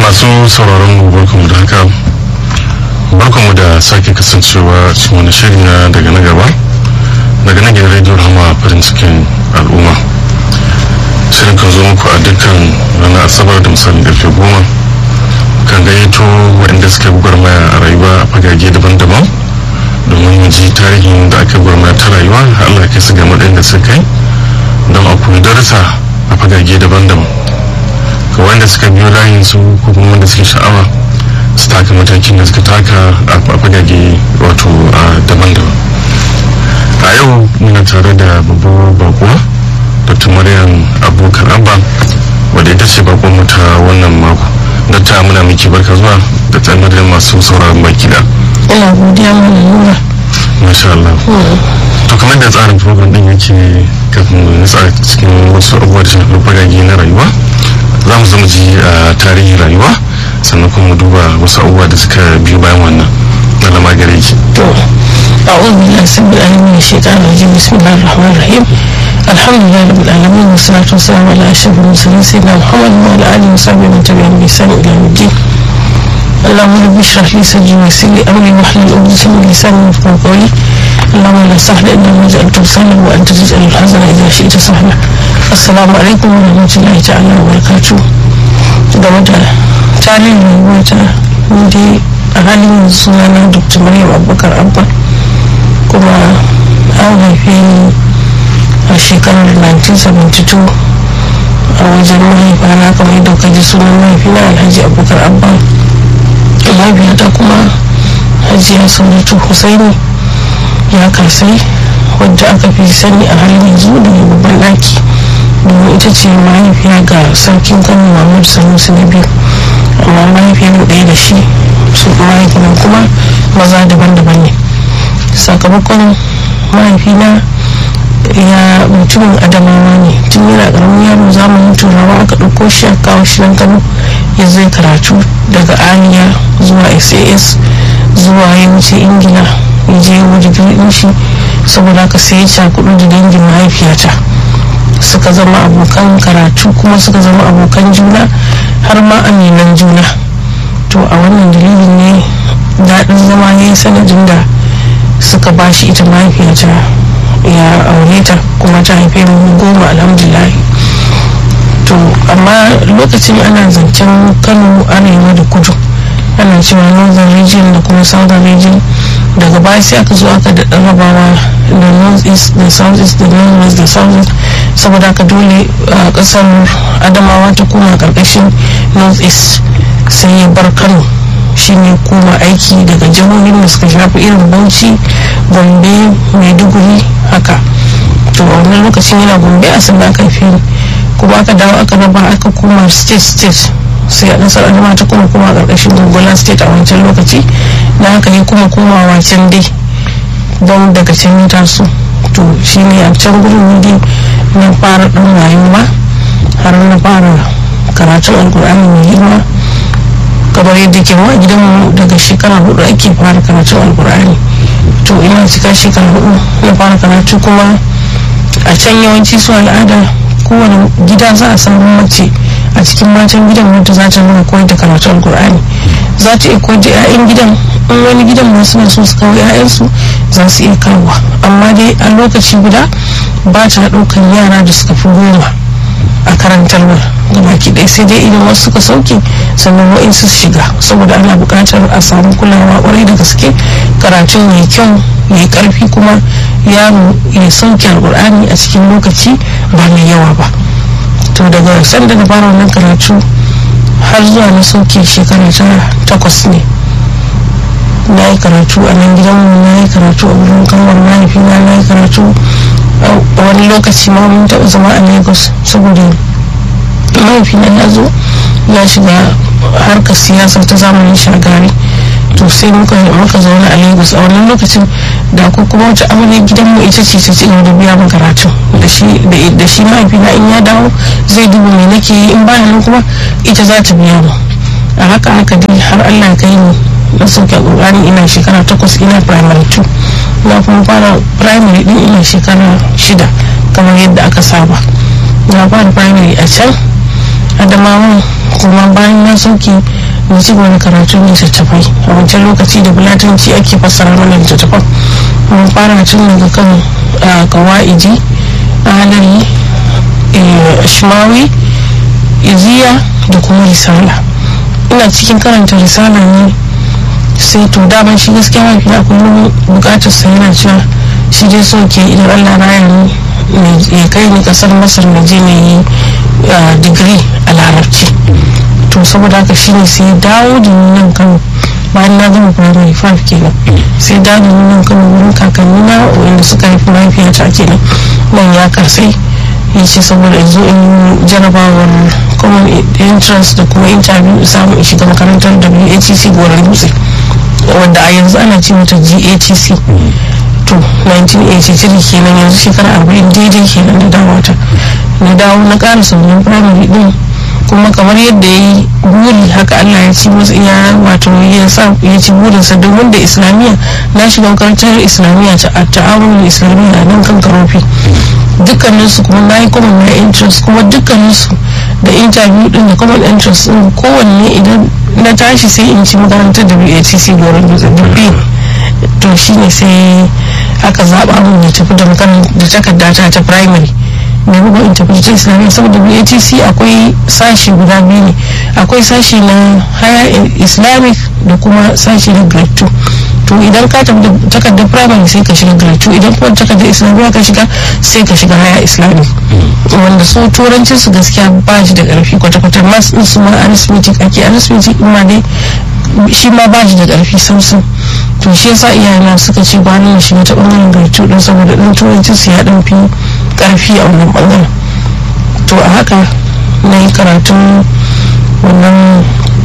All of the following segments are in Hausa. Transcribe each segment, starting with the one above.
masu sauraron mu barkamu da haka barkamu da sake kasancewa cikin wani shiri na daga na gaba daga na gidan rediyo rahama farin cikin al'umma shirin kan zo muku a dukkan ranar asabar da misalin karfe goma kan gayyato waɗanda suka gwarmaya a rayuwa a fagage daban-daban domin mu ji tarihin da aka gwarmaya ta rayuwa allah ya kai su ga matsayin da suka kai don a koyi darussa a fagage daban-daban ga wanda suka biyo layin su ko kuma wanda suke sha'awa su taka matakin da suka taka a fagage wato a daban-daban a yau muna tare da babbar bakuwa dr maryam abubakar abba wadda ita ce bakon mu ta wannan mako ta muna miki barka zuwa da tsanar da masu sauraron baki da ina godiya mana nuna masha Allah to kamar da tsarin program din yake kafin mu nutsa cikin wasu abubuwa da shafi fagage na rayuwa za mu zama ji a tarihin rayuwa sannan kuma mu duba wasu abubuwa da suka biyo bayan wannan na lama gare ki to أعوذ بالله السميع العليم من الشيطان الرجيم بسم الله الرحمن الرحيم الحمد لله رب العالمين والصلاة والسلام على أشرف المرسلين سيدنا محمد وعلى آله وصحبه ومن تبعهم بإحسان إلى يوم الدين اللهم رب اشرح لي صدري ويسر لي أمري واحلل عقدة من لساني يفقهوا قولي اللهم لا سهل إلا ما جعلته سهلا وأنت تجعل الحزن إذا شئت سهلا السلام عليكم ورحمة الله تعالى وبركاته game da tarihin rayuwata ni dai a halin yanzu sunana dr maryam abubakar abba kuma an haife ni a shekarar 1972 a wajen mahaifana kamar yadda ka ji sunan mahaifina alhaji abubakar abba mahaifiyata kuma hajiya sauratu husaini ya kasai wadda aka fi sani a halin yanzu da babban ɗaki domin ita ce mahaifiya ga sarkin kano mahmud sanusi na biyu amma mahaifiyar ɗaya da shi su mahaifinan kuma maza daban-daban ne sakamakon mahaifina ya mutumin adamawa ne tun yana ƙaramin yaro zamanin turawa aka ɗauko shi a kawo shi nan kano ya zai karatu daga aliya zuwa sas zuwa ya wuce ingila ya je wajen ɗin shi saboda haka sai ya cakudu da dangin mahaifiyata suka zama abokan karatu kuma suka zama abokan juna har ma aminan juna to a wannan dalilin ne daɗin zama ya yi sanadin da suka ba shi ita mahaifiyata ya aure ta kuma ta haife mu goma alhamdulillah to amma lokacin ana zancen kano arewa da kudu ana cewa northern region da kuma southern region daga baya sai aka zo aka da rabawa da north east da south east da north west da south east saboda haka dole a kasar adamawa ta koma karkashin north east sai ya bar kano shine koma aiki daga jihohin da suka shafi irin bauchi gombe maiduguri haka to a wannan lokacin yana gombe a sannan aka fi kuma aka dawo aka raba aka koma state state sai a kasar adama ta kuma kuma karkashin gongola state a wancan lokaci na haka ne kuma komawa can dai don daga can ya taso to shi ne a can gurin ne na fara ɗan rayuwa har na fara karatun alkur'ani mai girma kamar yadda ke wa gidanmu daga shekara hudu ake fara karatun alkur'ani to ina cika shekara hudu na fara karatu kuma a can yawanci su al'ada kowane gida za a samu mace a cikin matan gidan wanda za ta nuna koyar da karatun alkur'ani za ta iya koyar da 'ya'yan gidan in wani gidan masu na so su kawo 'ya'yansu za su iya kawo amma dai a lokaci guda ba ta ɗaukan yara da suka fi goma a karantarwar gabaki ɗaya sai dai idan wasu suka sauke sannan wa'insu su shiga saboda ana buƙatar a samu kulawa ƙwarai da gaske karatun mai kyau mai ƙarfi kuma yaro ya sauke alƙur'ani a cikin lokaci ba mai yawa ba to daga sanda na fara wannan karatu har zuwa na sauke shekara ta takwas ne na yi karatu a nan gidanmu na yi karatu a wurin kanwar mahaifina na yi karatu a wani lokaci ma mun taɓa zama a lagos saboda mahaifina ya zo ya shiga harkar siyasa ta zamanin shagari to sai muka muka zauna a lagos a wannan lokacin da ko kuma wata amalin gidanmu ita ce ta cigaba da biya min karatu da shi da shi mahaifina in ya dawo zai duba me nake yi in baya nan kuma ita za ta biya mu a haka haka dai har allah kai ni na sauke ƙur'ani ina shekara takwas ina primary 2 na kuma fara primary din ina shekara shida kamar yadda aka saba na fara primary a can adamawan kuma bayan na sauke na ci gaba da karatun littattafai a wancan lokaci da bulatanci ake fassara mana littattafan mun fara tun daga kan kawa'idi alari shimawi iziya da kuma risala ina cikin karanta risala ne sai to daman shi gaskiya mafi na kullum bukatar sa yana cewa shi dai so ke idan allah raya ni ya kai ni kasar masar na je na yi digiri a larabci to saboda haka shine sai dawo da ni nan kano bayan na gama primary five kenan sai dawo da ni nan kano wurin kakanni na wanda suka haifi mahaifiyata kenan nan ya kasai ya ce saboda in zo in jarabawar common entrance da kuma interview samu in shiga makarantar WATC goron dutse wanda a yanzu ana ce mata GATC to 1983 kenan yanzu shekara 40 daidai kenan da dawata na dawo na ƙara sauran primary din kuma kamar yadda ya yi buri haka Allah ya ci masa iya wato ya sa ya ci burinsa domin da islamiyya na shiga makarantar islamiyya ta ta'awun islamiyya nan kan karofi dukkaninsu kuma na yi common na interest kuma dukkaninsu da interview din da common interest din kowanne idan na tashi sai in ci makarantar da BATC goron dutse dubbi to shine sai aka zaba mun ya tafi da da takardata ta primary mai bugu in tafi ta islamiyya saboda BATC akwai sashi guda biyu ne akwai sashi na higher islamic da kuma sashi na grade 2 to idan ka tafi da takardar primary sai ka shiga grade 2 idan kuma takardar islamiyya ka shiga sai ka shiga higher islamic wanda su turancin su gaskiya ba shi da karfi kwata-kwata mas din su ma arithmetic ake arithmetic ma dai shi ma ba shi da karfi samsam to shi yasa iyayena suka ce ba na shiga ta bangaren grade 2 din saboda dan turancin su ya dan fi karfi a wannan bangaren to a haka na yi karatun wannan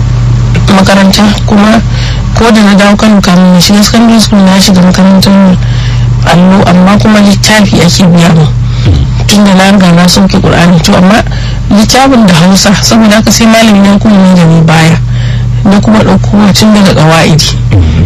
makaranta kuma ko da na dawo kano kamun na shiga secondary school na shiga makarantar allo amma kuma littafi ake biya mu tun da na riga na sauke qur'ani to amma littafin da hausa saboda haka sai malami na kuma ni da ni baya na kuma ɗauko tun daga ƙawa'idi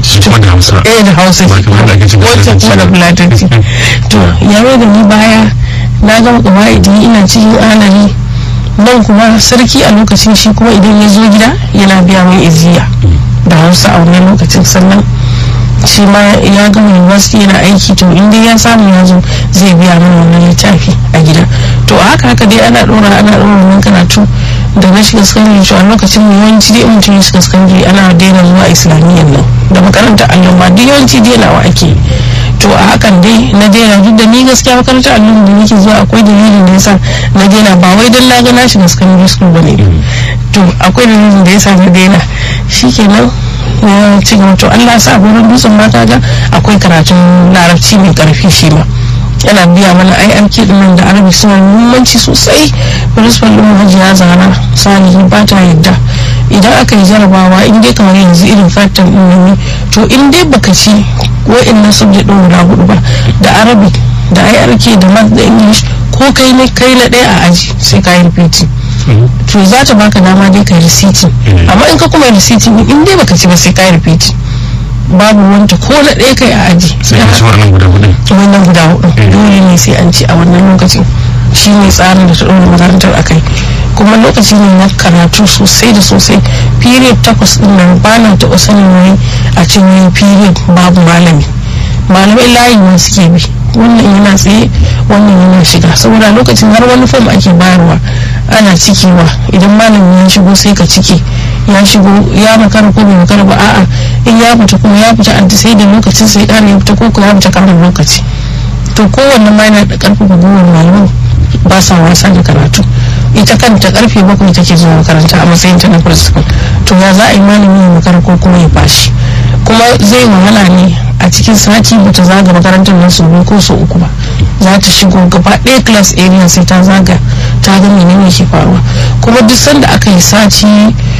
da hausa eh da hausa wacce kuma da fulatanci to ya da ni baya na gama ƙawa'idi ina cikin alari nan kuma sarki a lokacin shi kuma idan ya zo gida yana biya mai iziya da hausa a wannan lokacin sannan shi ma ya gama university yana aiki to inda ya samu ya zo zai biya mana wannan littafi a gida to a haka haka dai ana ɗora ana ɗora wannan karatu da na shiga sakandare to a lokacin mu yawanci dai mutum ya shiga sakandare ana daina zuwa islamiyyar nan da makarantar allon ba duk yawanci denawa ake to a hakan dai na daina duk da ni gaskiya makarantar allon da nake zuwa akwai dalilin da yasa na daina ba wai dan na ga na shiga secondary school bane to akwai dalilin da yasa na daina shikenan ya ci gaba to Allah sa gurin dutsen ma ga akwai karatun larabci mai karfi shi ma yana biya mana IRK din nan da arabi suna muhimmanci sosai principal din hajiya zara salihi ba ta yadda idan aka yi jarabawa in dai kamar yanzu irin fatan din ne to in dai baka ci wa'annan subject din guda hudu ba da arabic da IRK da math da english ko kai ne kai na ɗaya a aji sai ka yi repeating to za ta baka dama dai ka risiti amma in ka kuma risiti in dai baka ci ba sai ka yi repeating babu wanta ko na ɗaya kai a aji sai ka ci wannan guda hudu wannan guda hudu dole ne sai an ci a wannan lokacin shi ne tsarin da ta ɗora makarantar a kai kuma lokaci ne na karatu sosai da sosai period takwas ɗin nan ba na taɓa sanin wani a cikin period babu malami malamai layi ne suke bi wannan yana tsaye wannan yana shiga saboda lokacin har wani fom ake bayarwa ana cikewa idan malami ya shigo sai ka cike ya shigo ya makara ko bai makara ba a'a in ya fita kuma ya fita anti sai da lokacin sai kara ya fita ko kuma ya fita karin lokaci to kowanne ma yana da karfafa gwiwar malaman ba sa wasa da karatu ita kanta karfe bakwai take zuwa makaranta a matsayin ta na principal to ya za a yi malami ya makara ko kuma ya bashi kuma zai wahala ne a cikin sati bata zaga makarantar nan sau biyu ko sau uku ba za ta shigo gaba ɗaya class area sai ta zaga ta ga menene ke faruwa kuma duk sanda aka yi sati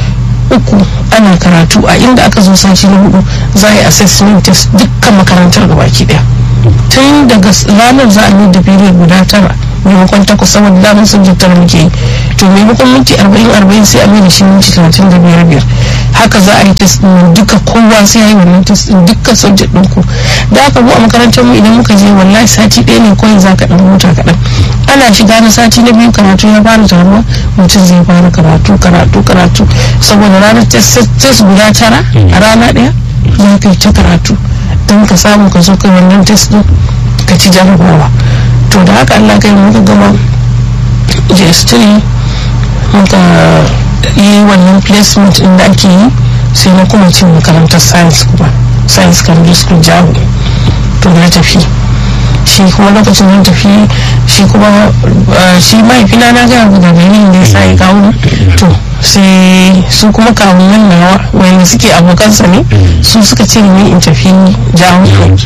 uku ana karatu a inda aka zo sati na hudu za a yi assessment test dukkan makarantar gabaki ɗaya tun daga ranar za a yi da period guda tara maimakon takwas saboda damar subject tara muke yi to maimakon minti arba'in arba'in sai a mai da shi minti talatin da biyar biyar haka za a yi test din duka kowa sai ya yi wannan test din dukkan subject din ku da aka mu a makarantar mu idan muka je wallahi sati ɗaya ne kawai za ka ɗan huta kaɗan ana shiga na sati na biyu karatu ya fara taruwa mutum zai fara karatu karatu karatu saboda ranar test guda tara a rana ɗaya za ka yi ta karatu don ka samu ka zo kai wannan test din ka ci jarabawa to da haka Allah kai muka gama JS3 muka yi wannan placement din da ake yi sai na kuma cin makarantar science kuma science secondary school jago to na tafi shi kuma lokacin nan tafi shi kuma shi mahaifina na gaya ga dalilin da ya sa ya kawo to sai su kuma kawunan nawa wanda suke abokansa ne su suka ce ni in tafi jawo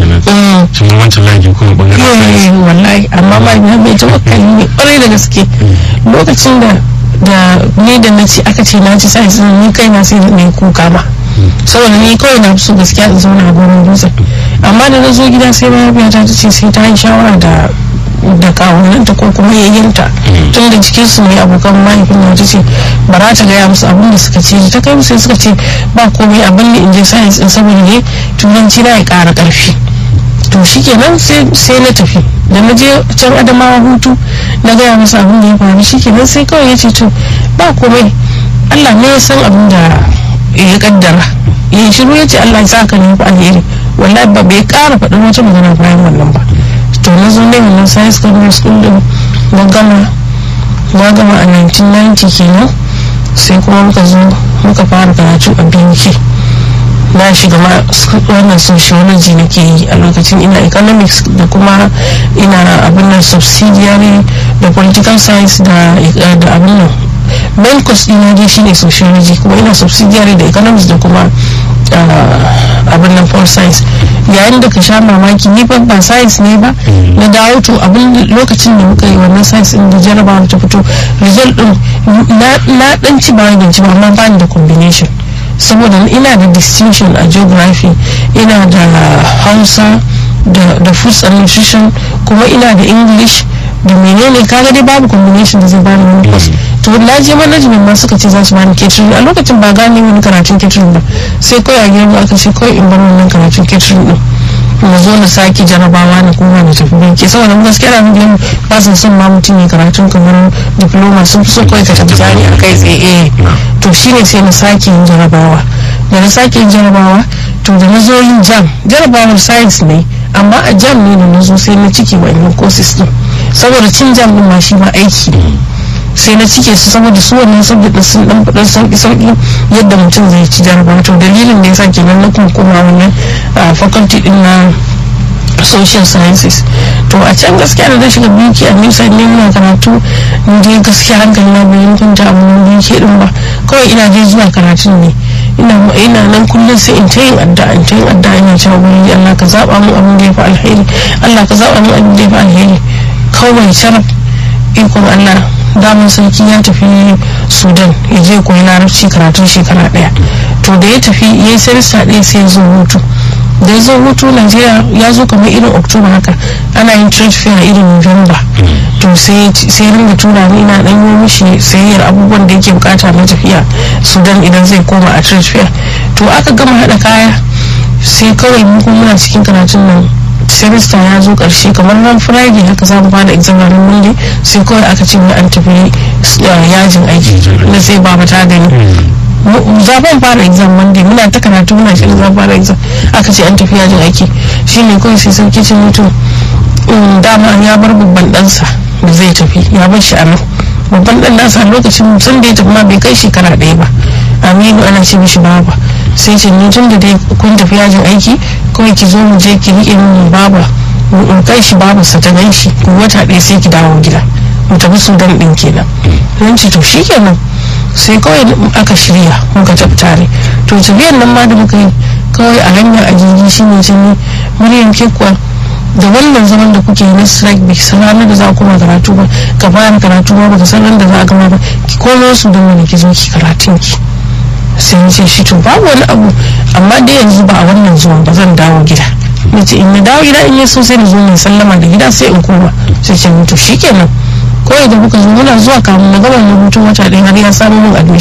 wallahi amma mahaifina bai taɓa kalli ne ƙwarai da gaske lokacin da da ni da na ce aka ce na ci sai ni kai na sai na kuka ma saboda ni kawai na so gaskiya in zauna a gurin dutse amma da na zo gida sai mahaifiyata ta ce sai ta yi shawara da da kawunanta ko kuma yayyanta tun da cikin su ne abokan mahaifin na ta ce ba za ta gaya musu abin da suka ce ta kai musu suka ce ba komai abin da in je science din saboda ne turanci na ya kara karfi to shikenan sai na tafi da na je can adamawa hutu na gaya musu abin da ya faru shikenan sai kawai ya ce to ba komai allah ne ya san abin da ya kaddara ya shiru ya ce allah ya sa ka nufi alheri wallahi ba bai kara faɗin wata magana bayan wannan ba to na zo ne wannan science secondary school din na gama na gama a 1990 kenan sai kuma muka zo muka fara karatu a BUK na shiga ma wannan sociology nake yi a lokacin ina economics da kuma ina abin nan subsidiary da political science da abin nan main course ɗina dai shine sociology kuma ina subsidiary da economics da kuma abin nan pol science yayin da ka sha mamaki ni ba ba science ne ba na dawo to abin lokacin da muka yi wannan science din da jarabawa ta fito result din na dan ci ba da ci ba amma ba da combination saboda ina da distinction a geography ina da hausa da food and nutrition kuma ina da english da menene kaga dai babu combination da zai bani wani course to na je management ma suka ce za su bani catering a lokacin ba gane wani karatun catering ba sai kawai a gidan aka ce kawai in bar wannan karatun catering din na zo na sake jarabawa na kuma na tafi banki saboda gaskiya na nufin ba su son ma mutum ya karatun kamar diploma sun fi so kawai ka tafi jari a kai tsaye to shine sai na sake yin jarabawa da na sake yin jarabawa to da na zo yin jam jarabawar science ne amma a jam ne da na zo sai na ciki wa'annan courses din saboda cin jam din ma shi ma aiki ne sai na cike su saboda su wannan saboda sun dan fadar sauki sauki yadda mutum zai ci jarabawa to dalilin da yasa kenan na kuma koma wannan faculty din na social sciences to a can gaskiya da na shiga biki a nisa ne muna karatu in je gaskiya hankali na bayan kunta a wani biki din ba kawai ina je zuwa karatun ne ina ina nan kullum sai in ta yin addu'a in ta yin addu'a ina cewa wani Allah ka zaba mu abin da ya fi alheri Allah ka zaba mu abin da ya fi alheri kawai sharaf ikon Allah damar sarki ya tafi sudan ya je koyi larabci karatun shekara daya to da ya tafi ya yi sarista ɗaya sai ya zo hutu da ya zo hutu najeriya ya zo kamar irin oktoba haka ana yin trade fair irin november to sai ringa tura ni ina dan yi mishi sayayyar abubuwan da yake bukata na tafiya sudan idan zai koma a trade fair to aka gama haɗa kaya sai kawai mu kuma muna cikin karatun nan semester ya zo karshe kamar ran friday haka za mu fara exam ranar monday sai kawai aka ce an tafi yajin aiki na sai baba ta gani zaben fara exam monday muna ta karatu muna shirin za fara exam aka ce an tafi yajin aiki shine kawai sai sauki ce mutum dama ya bar babban ɗansa da zai tafi ya bar shi a nan babban ɗan nasa lokacin sun da ya tafi ma bai kai shekara ɗaya ba aminu ana ce mishi baba sai ce ni tun da dai kun tafi yajin aiki kawai ki zo mu je ki riƙe min baba in kai shi babarsa ta gan shi wata ɗaya sai ki dawo gida mu tafi sudan ɗin kenan nan ce to shi kenan sai kawai aka shirya muka tafi tare to tafiyar nan ma da muka yi kawai a hanyar a jirgi shi ne shi ne muryar ke kuwa da wannan zaman da kuke na strike bai san ranar da za a koma karatu ba ka fara karatu ba baka san ranar da za a gama ba ki komo su don wani ki zo ki karatun ki sai ya ce shi to babu wani abu amma dai yanzu ba a wannan zuwan ba zan dawo gida na ce in na dawo gida in yi so sai na zo mai sallama da gida sai in koma sai ce mutu shi kenan kawai da muka zo muna zuwa kamun na gama rubutun wata ɗaya har ya samu min admission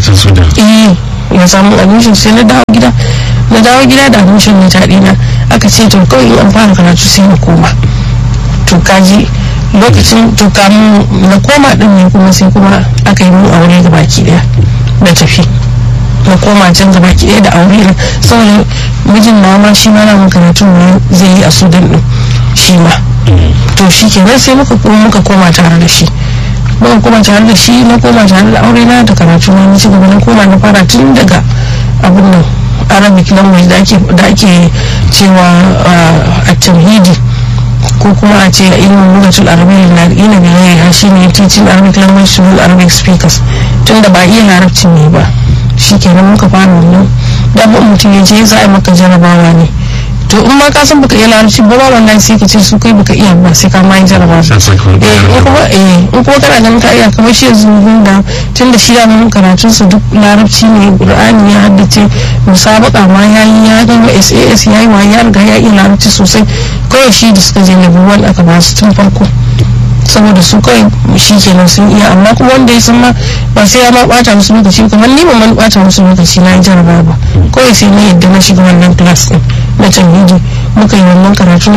can su da eh ya samu admission sai na dawo gida na dawo gida da admission na taɗi na aka ce to kawai in an fara karatu sai na koma to kaji lokacin to kamun na koma din ne kuma sai kuma aka yi mun aure ga baki daya na tafi na koma can ga baki daya da aure na saboda mijin na ma shi ma na mun karatu ne zai yi a sudan din shi ma to shi kenan sai muka kuma muka koma tare da shi muka koma tare da shi na koma tare da aure na da karatu na na ci gaba na koma na fara tun daga abin nan arabic language da ake da ake cewa a tauhidi ko kuma a ce ilimin lugatul arabiyya na ina da yaya shi ne teaching arabic language to all arabic speakers tun da ba iya larabci ne ba shi kenan muka fara wannan da mutum ya je za a maka jarabawa ne to in ma ka san baka iya larabci ba ba wannan sai ka ce su kai baka iya ba sai ka ma yi jarabawa sai sai kun eh in kuma eh in kuma kana ganin ka iya kamar shi yanzu da tun da shi da mun karatun sa duk larabci ne qur'ani ya haddace musabaka ma yayi ya gama SAS yayi wa ya riga ya iya larabci sosai kawai shi da suka je level 1 aka ba su tun farko saboda su kawai shi kenan sun iya amma kuma wanda ya san ma ba sai ya ma bata musu lokaci kamar ni ban bata musu lokaci na yi jarabawa ba kawai sai na yadda na shiga wannan class din na tamhidi muka yi wannan karatu